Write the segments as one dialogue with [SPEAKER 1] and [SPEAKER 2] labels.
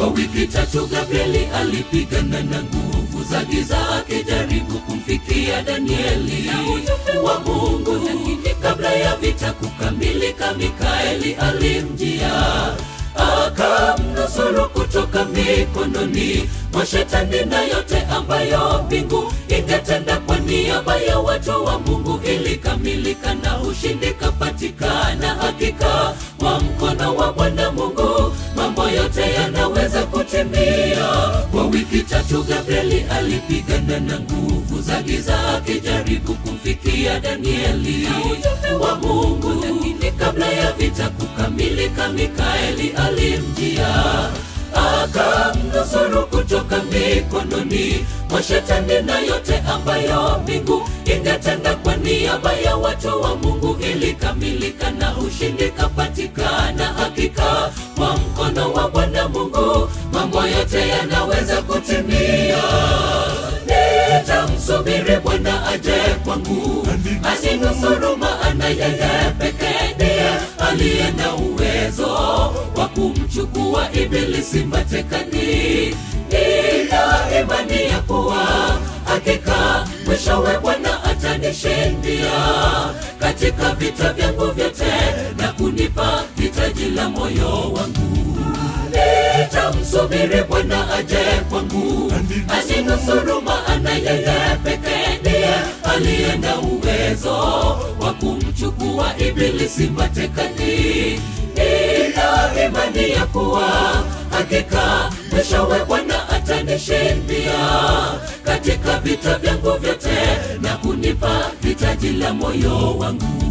[SPEAKER 1] Kwa wiki tatu Gabrieli alipigana na nguvu za giza akijaribu kumfikia Danieli wa Mungu, lakini kabla ya vita kukamilika, Mikaeli alimjia akamnusuru kutoka mikononi mwa shetani na yote ambayo mbingu ingetenda kwa niaba ya watu wa Mungu ilikamilika na ushindi kapatikana. Hakika wa mkono wa Bwana Mungu mambo yote yanaweza kutimia. Kwa wiki tatu Gabrieli alipigana na nguvu za giza akijaribu kumfikia Danieli wa Mungu, lakini kabla ya vita kukamilika, Mikaeli alimjia akamnusuru kutoka mikononi mwa shetani na yote ambayo mbingu ingetenda kwa niaba ya watu wa Mungu ilikamilika na ushindi kapatikana. Hakika kwa mkono wa Bwana Mungu mambo yote yanaweza kutimia. Nitamsubiri Bwana aje kwangu, asinusuru, maana yeye pekee ndiye aliye na uwezo wa kumchukua ibilisi matekani. Nina imani ya kuwa hakika mwishowe Bwana atanishindia katika vita vyangu vyote na kunipa hitaji la moyo wangu. Nitamsubiri Bwana aje kwangu, asinusuru, maana yeye pekee ndiye aliye na uwezo wa kumchukua ibilisi matekani. Nina imani ya kuwa hakika mwishowe Bwana atanishindia katika vita vyangu vyote na kunipa hitaji la moyo wangu.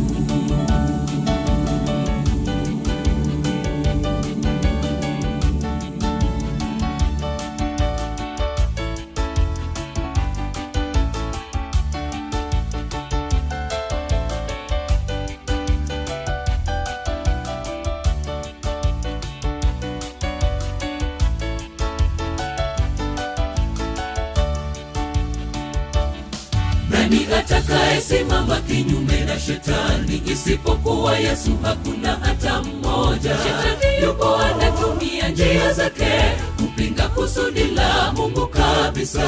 [SPEAKER 1] Nani atakayesimama kinyume na shetani? Isipokuwa Yesu, hakuna hata mmoja. Shetani yupo anatumia njia zake kupinga kusudi la Mungu kabisa,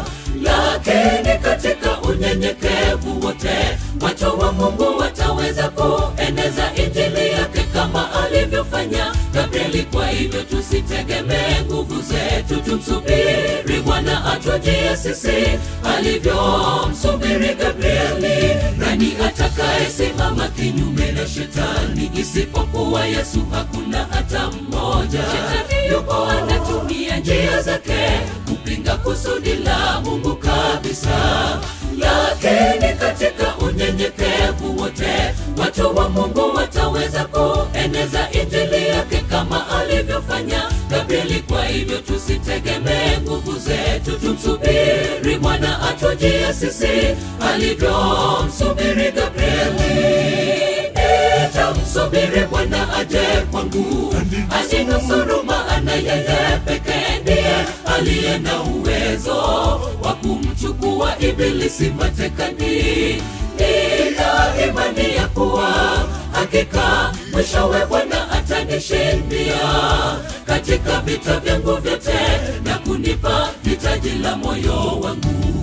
[SPEAKER 1] lakini katika unyenyekevu wote watu wa Mungu wataweza kueneza injili yake kama alivyofanya Gabrieli. Kwa hivyo tusitegemee nguvu zetu, tumsubiri Bwana atujie sisi alivyomsubiri Gabrieli. Nani atakayesimama kinyume na shetani? Isipokuwa Yesu, hakuna hata mmoja. Shetani yupo anatumia njia zake kupinga kusudi la Mungu kabisa, lakini katika unyenyekevu wote watu wa Mungu wataweza kueneza injili yake kama alivyofanya Gabrieli. Kwa hivyo tusitegemee nguvu zetu, tumsubiri Bwana atujie sisi alivyomsubiri Gabrieli. Nitamsubiri Bwana aje kwangu, asinusuru, maana yeye pekee ndiye aliye na uwezo wa kumchukua ibilisi matekani. Nina imani ya kuwa hakika mwishowe Bwana atanishindia katika vita vyangu vyote na kunipa hitaji la moyo wangu.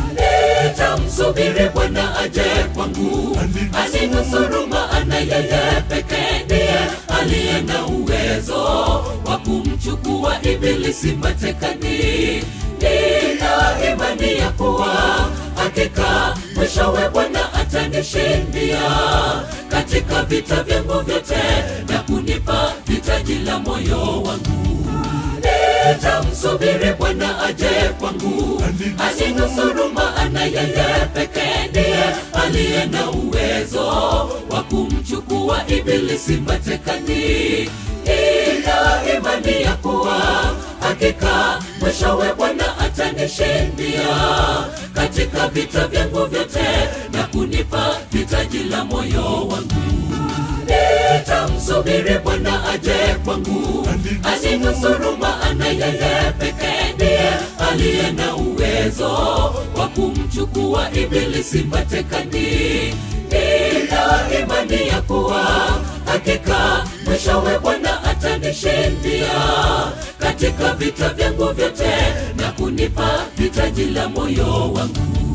[SPEAKER 1] Nitamsubiri Bwana aje kwangu, asinusuru, maana yeye pekee ndiye aliye na uwezo wa kumchukua ibilisi matekani. Nina imani ya kuwa hakika mwishowe Bwana atanishindia katika vita vyangu vyote na kunipa hitaji la moyo wangu. Nitamsubiri Bwana aje kwangu, asinusuru, maana yeye pekee ndiye aliye na uwezo wa kumchukua ibilisi matekani. Nina imani ya kuwa hakika mwishowe Bwana atanishindia katika vita vyangu vyote na kunipa hitaji la moyo wangu. Nitamsubiri Bwana aje kwangu, asinusuru, maana yeye pekee ndiye aliye na uwezo wa kumchukua ibilisi matekani. Nina imani ya kuwa hakika mwishowe Bwana atani kunishindia katika vita vyangu vyote na kunipa hitaji la moyo wangu